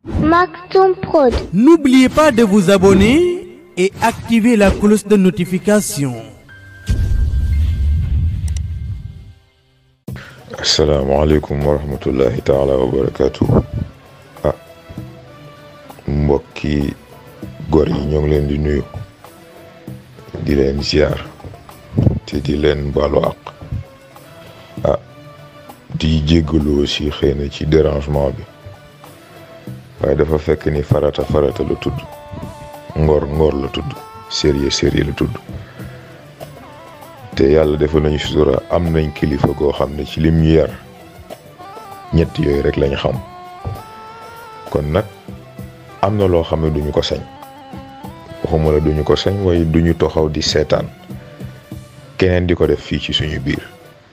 Maktoum Prod. N'oubliez pas de vous abonner et activer la cloche de notification. asalaamaaleykum wa rahmatullahi taala wa barakaatu ah mbokki gor yi ñoo ngi leen di nuyu di leen ziar te di leen baalu àq ah di jéggalu aussi xëy na ci dérangement bi waaye dafa fekk ni farata farata la tudd ngor ngor la tudd sérieux sérieux la tudd te yàlla defal nañu sutura am nañ kilifa goo xam ne ci lim ñu yar ñett yooyu rek lañ xam kon nag am na loo xam ne duñu ko sañ waxuma la duñu ko sañ waaye duñu toxaw di seetaan keneen di ko def fii ci suñu biir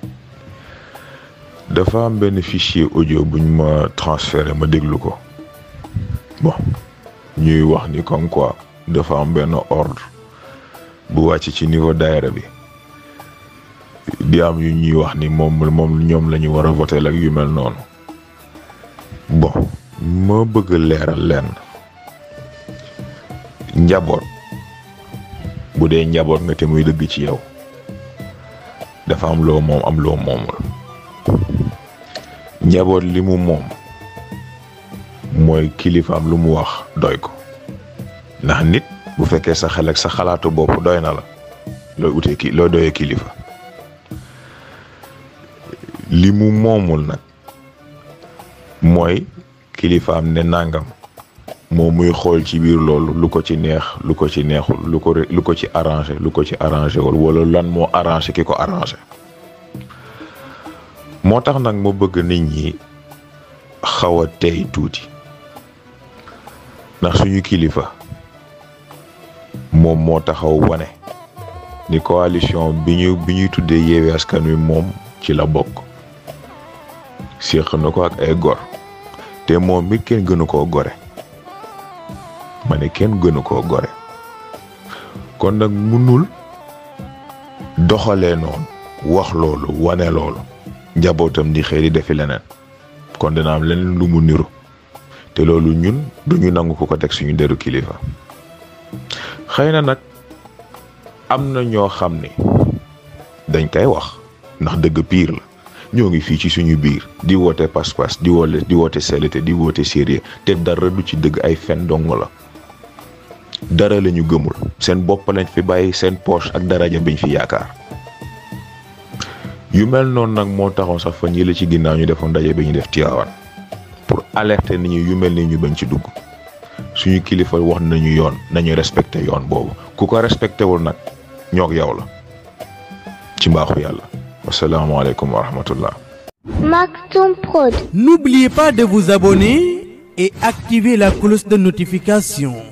dafa am benn fichier audio buñ ma transféré ma déglu ko bon ñuy wax ni comme quoi dafa am benn ordre bu wàcc ci niveau daayira bi di am yu ñuy wax ni moom moom ñoom la ñu war a voter ak yu mel noonu bon ma bëgg leeral leen njaboot bu dee njaboot nga te muy dëgg ci yow dafa am loo moom am loo moomul njaboot li mu moom mooy kilifaam lu mu wax doy ko ndax nit bu fekkee sa xel ak sa xalaatu bopp doy na la looy utee ki looy doyee kilifa li mu moomul nag mooy kilifaam ne nangam moom muy xool ci biir loolu lu ko ci neex lu ko ci neexul lu ko lu ko ci arrangé lu ko ci arrangé wul wala lan moo arrangé ki ko arrangé moo tax nag mu bëgg nit ñi xaw a tey tuuti ndax suñu kilifa moom moo taxaw wane ni coalition bi ñu bi ñuy tuddee Yewwi Askan Wi moom ci la bokk séq na ko ak ay gor te moom mi kenn gënu koo gore ma ne kenn gënu koo gore kon nag munul doxalee noonu wax loolu wane loolu njabootam di xëy di defi leneen kon dina am leneen lu mu niru te loolu ñun duñu nangu ko ko teg suñu deru kilifa xëy na nag am na ñoo xam ni dañ koy wax ndax dëgg piir la ñoo ngi fii ci suñu biir di woote pas-pas di woote di woote selete di woote sérieux te dara du ci dëgg ay fen dong la dara la ñu gëmul seen bopp lañ fi bàyyi seen poche ak daraja biñ fi yaakaar yu mel noonu nag moo taxoon sax fan yële ci ginnaaw ñu defoon ndaje bi ñu def Tiwaawan pour alerter nit ñi yu mel ni ñu bañ ci dugg suñu kilifa wax nañu yoon nañu respecté yoon boobu ku ko respecté wul nag ñoog yow la ci mbaaxu yàlla wasalaamaaleykum wa rahmatullah Maktoum Prod. N'oubliez pas de vous abonner et activer la cloche de notification.